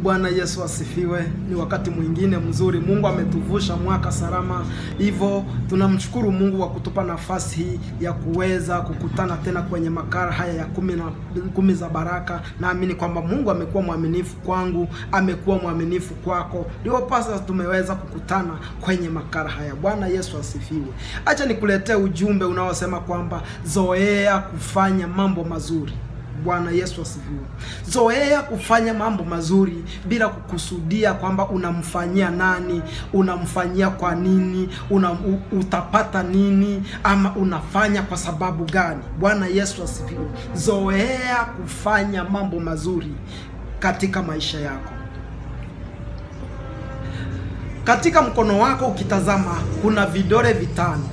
Bwana Yesu asifiwe. Ni wakati mwingine mzuri, Mungu ametuvusha mwaka salama, hivyo tunamshukuru Mungu kwa kutupa nafasi hii ya kuweza kukutana tena kwenye makala haya ya kumi na kumi za baraka. Naamini kwamba Mungu amekuwa mwaminifu kwangu, amekuwa mwaminifu kwako, ndio pasa tumeweza kukutana kwenye makala haya. Bwana Yesu asifiwe. Acha nikuletee ujumbe unaosema kwamba zoea kufanya mambo mazuri. Bwana Yesu asifiwe. Zoea kufanya mambo mazuri bila kukusudia kwamba unamfanyia nani, unamfanyia kwa nini, una, u, utapata nini ama unafanya kwa sababu gani. Bwana Yesu asifiwe. Zoea kufanya mambo mazuri katika maisha yako. Katika mkono wako ukitazama, kuna vidole vitano.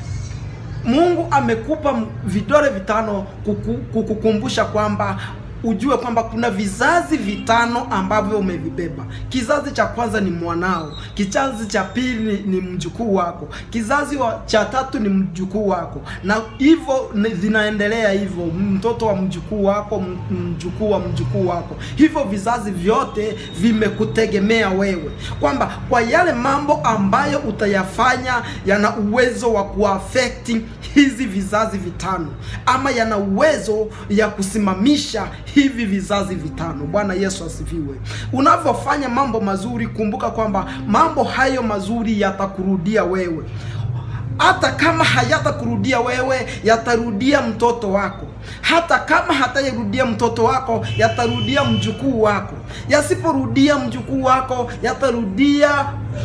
Mungu amekupa vidole vitano kuku, kukukumbusha kwamba ujue kwamba kuna vizazi vitano ambavyo umevibeba. Kizazi cha kwanza ni mwanao, kizazi cha pili ni mjukuu wako, kizazi wa, cha tatu ni mjukuu wako, na hivyo zinaendelea hivyo, mtoto wa mjukuu wako, mjukuu wa mjukuu wako. Hivyo vizazi vyote vimekutegemea wewe, kwamba kwa yale mambo ambayo utayafanya yana uwezo wa kuafekti hizi vizazi vitano, ama yana uwezo ya kusimamisha hivi vizazi vitano. Bwana Yesu asifiwe. Unavyofanya mambo mazuri, kumbuka kwamba mambo hayo mazuri yatakurudia wewe. Hata kama hayatakurudia wewe, yatarudia mtoto wako. Hata kama hatarudia mtoto wako, yatarudia mjukuu wako. Yasiporudia mjukuu wako, yatarudia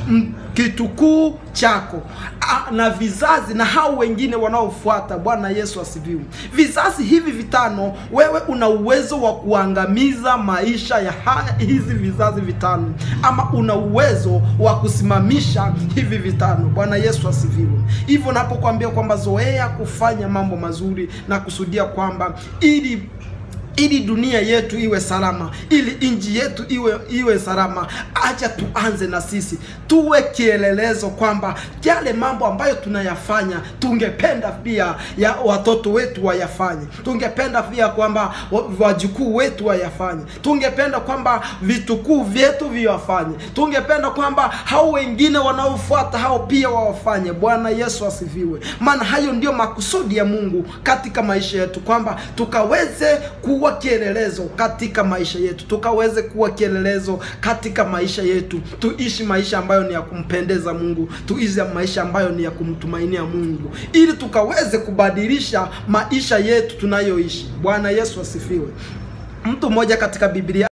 kitukuu chako na vizazi na hao wengine wanaofuata. Bwana Yesu asifiwe. Vizazi hivi vitano, wewe una uwezo wa kuangamiza maisha ya haya hizi vizazi vitano, ama una uwezo wa kusimamisha hivi vitano. Bwana Yesu asifiwe. Hivyo napokuambia kwamba zoea kufanya mambo mazuri na kusudia kwamba ili ili dunia yetu iwe salama, ili nchi yetu iwe iwe salama, acha tuanze na sisi, tuwe kielelezo kwamba yale mambo ambayo tunayafanya tungependa pia ya watoto wetu wayafanye, tungependa pia kwamba wajukuu wetu wayafanye, tungependa kwamba vitukuu vyetu viwafanye, tungependa kwamba hao wengine wanaofuata hao pia wawafanye. Bwana Yesu asifiwe, maana hayo ndio makusudi ya Mungu katika maisha yetu, kwamba tukaweze kuwa kielelezo katika maisha yetu, tukaweze kuwa kielelezo katika maisha yetu, tuishi maisha ambayo ni ya kumpendeza Mungu, tuishi maisha ambayo ni ya kumtumainia Mungu, ili tukaweze kubadilisha maisha yetu tunayoishi. Bwana Yesu asifiwe. Mtu mmoja katika Biblia